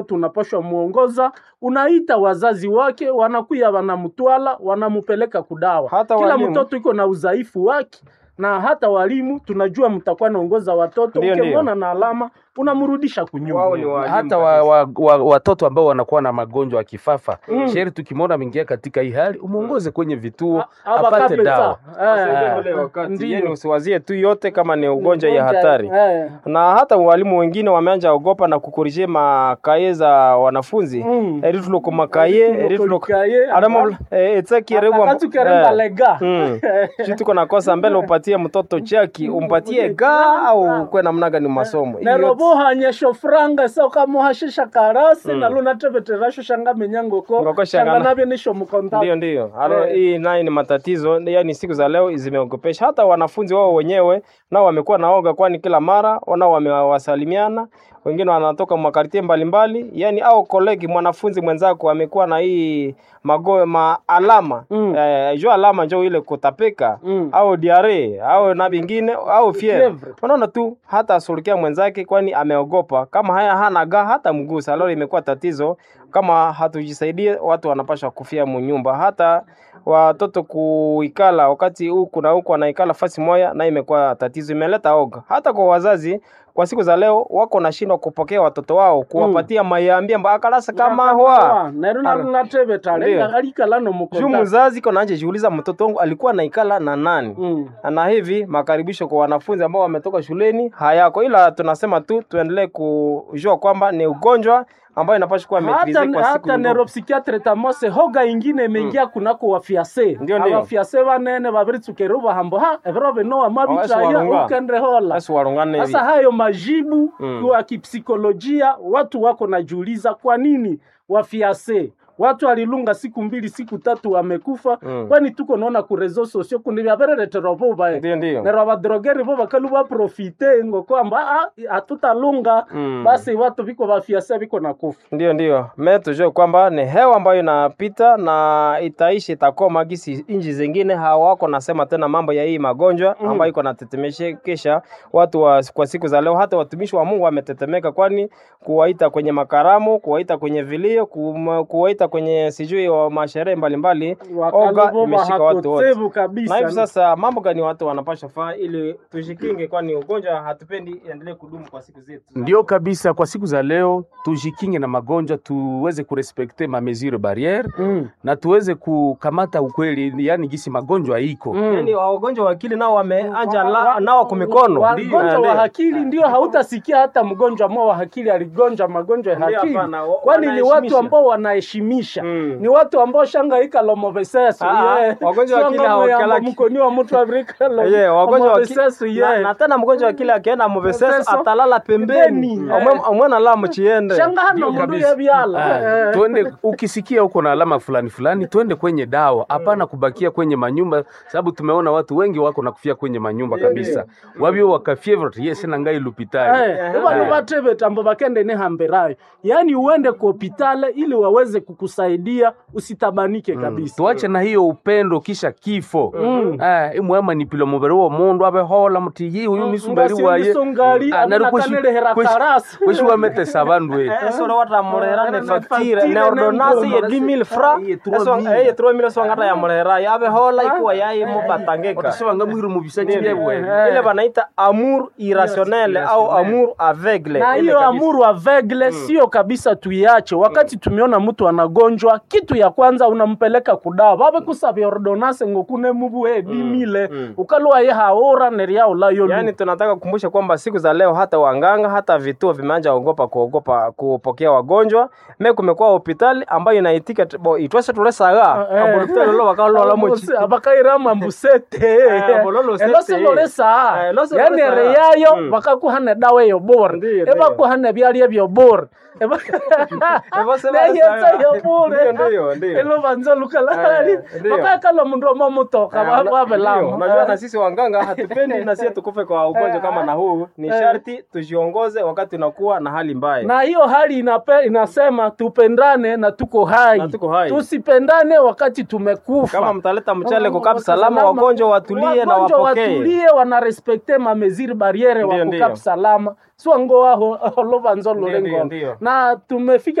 tunapashwa muongoza, unaita wazazi wake, wanakuya wanamtwala, wanamupeleka kudawa. Hata Kila walimu. mtoto iko na udhaifu wake na hata walimu tunajua mtakuwa naongoza watoto, Ndio, ndio. ukimwona na alama unamrudisha kunyuma. Wao ni walimu hata kabisa. wa, wa, wa, watoto ambao wanakuwa na magonjwa ya kifafa Mm. sheri tukimwona ameingia katika hii hali umuongoze kwenye vituo A- aba apate kapeta. dawa Eh, Sasa ule wakati, ndio. yani usiwazie tu yote kama ni ugonjwa ya Ugonjwa, hatari eh. na hata walimu wengine wameanja ogopa na kukorije makaye za wanafunzi Mm. erituloko makaye erituloko Kaye, adamo etsakirewa akati ukeremba lega shi tuko nakosa mbele upatie mtoto chaki umpatie ga au kwe namna gani masomo Hiyo yote- nerobohanyesho franga sokamuhashisha karasi na lunateveterasho shanga menyangoko Ngoko shanga shanga na- navyo nisho mkonta Ndio, ndio. Alo, Eh. hii naye ni matatizo, yaani siku za leo zimeogopesha. Hata wanafunzi wao wenyewe nao wamekuwa naoga, kwani kila mara nao wamewasalimiana, wengine wanatoka makartie mbalimbali, yaani au kolegi mwanafunzi mwenzako amekuwa na hii mago ma alama Mm. eh, jo alama njo ile kutapika Mm. au diare au na vingine au fievre. Fievre. Unaona tu hata asulukia mwenzake, kwani ameogopa. Kama haya hana ga hata mgusa. Leo imekuwa tatizo, kama hatujisaidie watu wanapasha kufia munyumba. Hata watoto kuikala wakati huku na huku wanaikala fasi moya, na imekuwa tatizo, imeleta oga hata kwa wazazi. Kwa siku za leo wako nashindwa kupokea watoto wao, kuwapatia mayambia mba akalasa kama hwa neruna Alo. lunatevetale Ndio. alikalano juu mukonta mzazi kona anje jiuliza mtoto wangu alikuwa naikala na nani? Mm. na hivi makaribisho kwa wanafunzi ambao wametoka shuleni hayako, ila tunasema tu tuendelee kujua kwamba ni ugonjwa ambayo inapaswa kuwa maitrise hata, kwa siku hata ndogo. neuropsychiatre tamose hoga ingine imeingia kunako wafiase Ndio, ndio. abafiase banene babiritsukere ubahambo ha evero binoa Esi mabitaya warunga. ukendre hola Basi warungane hivi. sasa hayo majibu Mm. kwa kipsikolojia watu wako najiuliza kwa nini wafiase watu alilunga siku mbili siku tatu wamekufa Mm. kwani tuko naona ku reseaux sociaux kundi vyavereretera vuva Ndio, ndio. nero abadrogeri vo bakalu baprofite ngo kwamba "Ah, hatutalunga Mm. basi watu viko vafiase viko na kufa Ndio, ndio. Me tujue kwamba ni hewa ambayo inapita na itaishi itakoma, gisi inji zingine hawako nasema tena mambo ya hii magonjwa Mm. ambayo iko natetemeshekesha watu wa, kwa siku za leo. Hata watumishi wa Mungu wametetemeka, kwani kuwaita kwenye makaramu, kuwaita kwenye vilio, kum- kuwaita kwenye sijui wa masherehe mbalimbali, oga Wakaluvo imeshika watu wote. hakotevu Na hivi kabisa sasa mambo gani watu wanapasha faa ili tujikinge, kwani ugonjwa hatupendi iendelee kudumu kwa siku zetu. ndio kabisa kwa siku za leo tujikinge na magonjwa tuweze kurespekte ma mesure barriere Mm. na tuweze kukamata ukweli yani gisi magonjwa iko Mm. Yaani wagonjwa wa akili nao wameanja la- nao kwa mikono. wagonjwa wa akili ndio hautasikia hata mgonjwa mmoja wa akili aligonjwa magonjwa ya Ndio, akili hapana, wa- kwani ni watu wanaheshimisha. ambao wanaheshimisha Mm. ni watu ambao shangaika lomovesesu Ah, ah, wagonjwa wa akili hawakalaki. mkoni wa mtu afrika Ye, wagonjwa wa akili lomovesesu na, na tena mgonjwa wa akili akienda muveseso Muveseso, atalala pembeni pembeni, Omwe- eh. omwe nala muchiende shanga hano Ndio mundu kabisa. yebyala Ah, twende ukisikia uko na alama fulani fulani twende kwenye dawa hapana kubakia kwenye manyumba sababu tumeona watu wengi wako na kufia kwenye manyumba kabisa wabio wakafievre yes na ngai lupitali ivanu vatevetambo vakende nehamberayo yaani uende ku hopitale ili waweze kukusaidia usitabanike kabisa tuache na hiyo upendo kisha kifo Mm. Ah, imwema nipilo mubiri wa mundu abehola muti yi uyu nisungari waye ngasindisongali Ah, nari kweshi- aminakanelehera kweshi- karasi kweshi wametesa bandu we esoro watamurehera ne Ne facture facture ne ne ordonnance ye ngoma. 10000 francs Ye 3000. eye 3000 swangata ya murehera yabe hola ikuwa yaye mubatangeka otasebanga mwiru mubisaki Ndio, byebwe Eh. ile banaita amour irrationnel au amour aveugle na Ile hiyo kabisa. amuru avegle sio kabisa tuiache wakati tumeona mtu anagonjwa kitu ya kwanza unampeleka kudawa vabe kusavya ordonase ngokune mubu e dimile mm. ukalua ye haora neriaulayo Yaani tunataka kukumbusha kwamba siku za leo hata wanganga hata vituo vimeanza ogopa kuogopa kupokea wagonjwa. Me kumekuwa hospitali ambayo inaitika t- bo itwese tulesaga Eh. abulutelo lo bakalola mochi abakairama mbusete Eh, bololo sete. elosilolesa Eh, elosi yani lolesa. reyayo Mm. bakakuhana dawa eyo bora Ndiyo, ndiyo. ebakuhana byalya byo bora Ebose neyenza balesa. yo pole Ndio, ndio. elo vanza lukalali Eh, ndio. vakakala mundu amamutoka Eh, una- ndio, wavelama Unajua na sisi wanganga hatupendi na sisi tukufe kwa ugonjwa kama na huu. Ni Eh. sharti tujiongoze wakati unakuwa na hali mbaya. na hiyo hali inape, inasema tupendane na tuko hai, Na tuko hai. tusipendane wakati tumekufa Kama mtaleta mchele Kama kukap salama, salama, wagonjwa watulie na wagonjwa wapokee. watulie wanarespekte mameziri bariere Ndio, wa ndio. kukap salama swango aho olovanzo Ndio, lolengo ndio. na tumefika